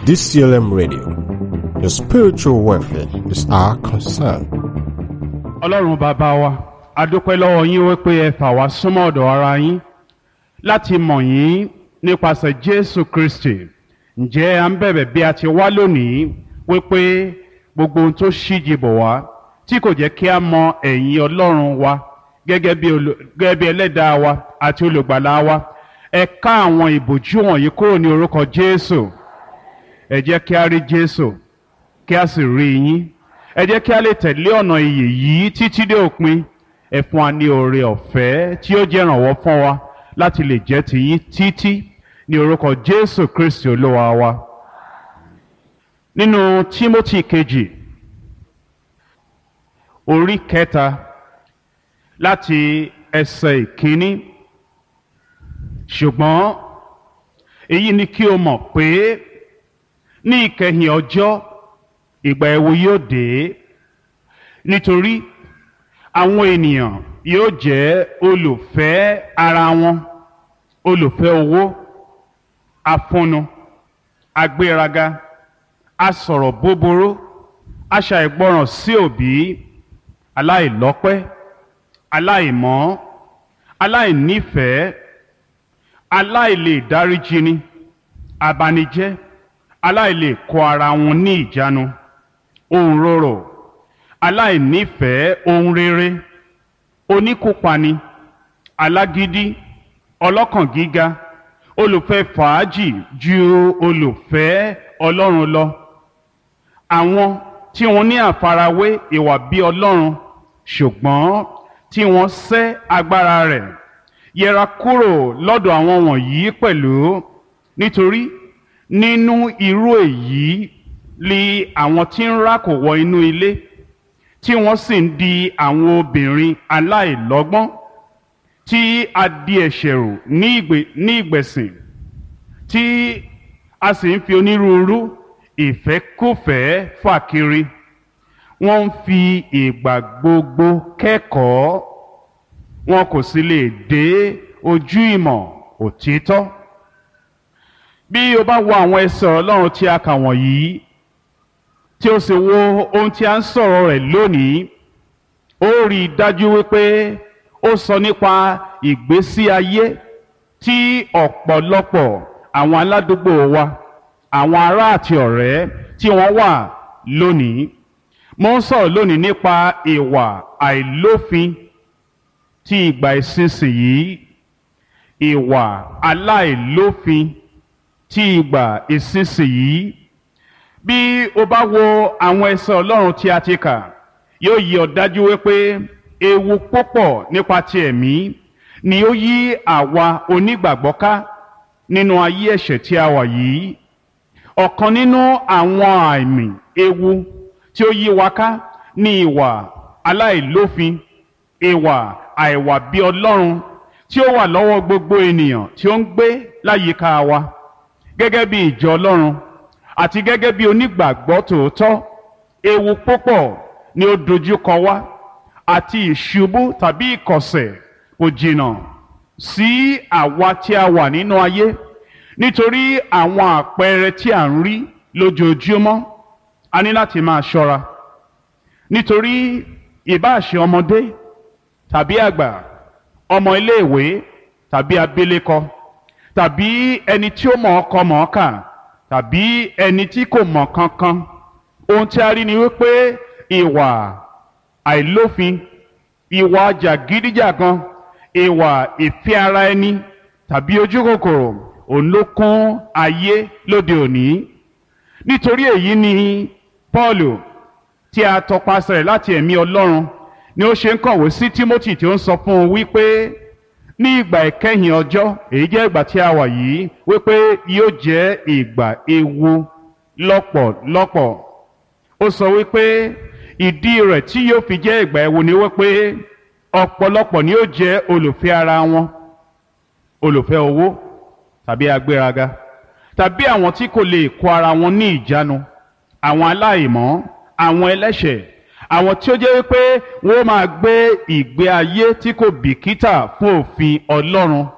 DCLM Radio. Your spiritual welfare is our concern. ọlọ́run bàbá wa a dúpẹ́ lọ́wọ́ yín wípé ẹ fà wá súnmọ́ ọ̀dọ̀ ara yín láti mọ̀ yín nípasẹ̀ jésù kristi ǹjẹ́ à ń bẹ̀bẹ̀ bí a ti wá lónìí wípé gbogbo ohun tó ṣíji bọ̀ wá tí kò jẹ́ kí a mọ ẹ̀yìn ọlọ́run wa gẹ́gẹ́ bí olù- gẹ́gẹ́ bí ẹlẹ́dàá wa àti olùgbàlà wa ẹ ká àwọn ìbòjú wọ̀nyí kúrò ní orúkọ jésù ẹ jẹ́ kí a rí jésù kí a sì rí yín ẹ jẹ́ kí a lè tẹ̀lé ọ̀nà ìyè yìí títí dé òpin ẹ fún wa ní oore ọ̀fẹ́ tí ó jẹ́ ìrànwọ́ fún wa láti lè jẹ́ tiyín títí ní orúkọ jésù kristi olúwa wa nínú tímótì kejì orí kẹta láti ẹsẹ̀ ìkíní ṣùgbọ́n èyí ni kí o mọ̀ pé ní ìkẹyìn ọjọ́ ìgbà ẹ̀wò yóò dé nítorí àwọn ènìyàn yóò jẹ́ olùfẹ́ ara wọn olùfẹ́ owó afúnnu agbéraga asọ̀rọ̀ búburú aṣàìgbọràn sí òbí aláìlọ́pẹ́ aláìmọ́ aláìnífẹ̀ẹ́ aláìlè dáríjini abanijẹ́ aláìlè kó ara wọn ní ìjánu ohun rorò aláìnífẹ̀ẹ́ ohun rere oníkópani alágídí ọlọ́kàn gíga olùfẹ́ fàájì ju olùfẹ́ ọlọ́run lọ àwọn tí wọ́n ní àfarawé ìwà bí ọlọ́run ṣùgbọ́n tí wọ́n sẹ́ agbára rẹ̀ yẹra kúrò lọ́dọ̀ àwọn wọ̀nyí pẹ̀lú nítorí nínú irú èyí li àwọn tí ń rákò wọ inú ilé tí wọ́n sì ń di àwọn obìnrin aláìlọ́gbọ́n tí a di ẹ̀ṣẹ̀ rò ní ìgbè- ní ìgbẹ̀sìn tí a sì ń fi onírúurú ìfẹ́kùfẹ́ fà kiri wọ́n ń fi ìgbà gbogbo kẹ́kọ̀ọ́ wọn kò sì lè dé ojú ìmọ̀ òtítọ́ bí o bá wo àwọn ẹsẹ̀ ọlọ́run tí a kà wọ̀nyí tí o sì wo ohun tí a ń sọ̀rọ̀ rẹ̀ lónìí ó rí i dájú wípé ó sọ nípa ìgbésí ayé tí ọ̀pọ̀lọpọ̀ àwọn aládùúgbò wa àwọn ará àti ọ̀rẹ́ tí wọ́n wà lónìí mo ń sọ̀rọ̀ lónìí nípa ìwà àìlófin tí ìgbà ìsinsìnyí ìwà aláìlófin tí ìgbà ìsinsìnyí bí o bá wo àwọn ẹsẹ̀ ọlọ́run tí a ti kà yóò yí ọ dájú wípé ewu púpọ̀ nípa ti ẹ̀mí ni ó yí àwa onígbàgbọ́ ká nínú ayé ẹ̀ṣẹ̀ tí a wà yìí ọ̀kan nínú àwọn àmì ewu tí ó yí wa ká ní ìwà aláìlófin ìwà àìwà bí ọlọ́run tí ó wà lọ́wọ́ gbogbo ènìyàn tí ó ń gbé láyìíká wa gẹ́gẹ́ bí ìjọ ọlọ́run àti gẹ́gẹ́ bí onígbàgbọ́ tòótọ́ ewu púpọ̀ ni ó dojúkọ wá àti ìṣubú tàbí ìkọ̀sẹ̀ kò jìnnà sí àwa tí a wà nínú ayé nítorí àwọn àpẹẹrẹ tí à ń rí lójoojúmọ́ a ní láti máa ṣọ́ra nítorí ìbáṣe ọmọdé tàbí àgbà ọmọ iléèwé tàbí abilékọ tàbí ẹni tí ó mọ̀ ọkọ mọ̀ ọ́ kà tàbí ẹni tí kò mọ̀ kankan ohun tí a rí ni wípé ìwà àìlófin ìwà jàgídíjàgan ìwà ìfẹ́ ara ẹni tàbí ojú kòkòrò òun ló kún ayé lóde òní nítorí èyí ni Pọ́ọ̀lù tí a tọpasẹ̀ rẹ̀ láti ẹ̀mí Ọlọ́run ni ó ṣe ń kọ̀wé sí Tímótì tí ó ń sọ fún un wípé ní ìgbà ìkẹyìn ọjọ́ èyí jẹ́ ìgbà tí a wà yìí wípé yóò jẹ́ ìgbà ewu lọ́pọ̀lọpọ̀ ó sọ wípé ìdí rẹ̀ tí yóò fi jẹ́ ìgbà ewu ni wípé ọ̀pọ̀lọpọ̀ ni yóò jẹ́ olùfẹ́ ara wọn olùfẹ́ owó tàbí agbéraga tàbí àwọn tí kò lè kó ara wọn ní ìjánu àwọn aláìmọ́ àwọn ẹlẹ́ṣẹ̀ àwọn tí ó jẹ́ wípé wọ́n máa gbé ìgbé ayé tí kò bìkítà fún òfin Ọlọ́run